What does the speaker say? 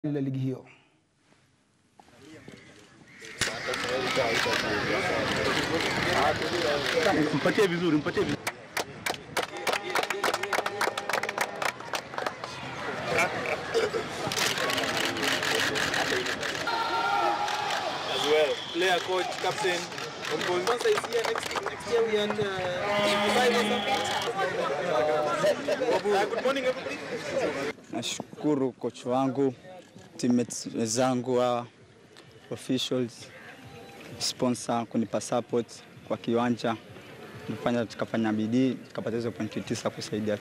la ligi hiyo. Mpatie vizuri, mpatie vizuri. as well. Player, coach, captain. Of course, once I see you next, next year we at uh, five or something. Uh, good morning, everybody. Nashukuru kocha wangu, teammates wenzangu wa officials, sponsor kunipa support kwa kiwanja, tumefanya tukafanya bidii tukapata hizo pointi tisa kusaidia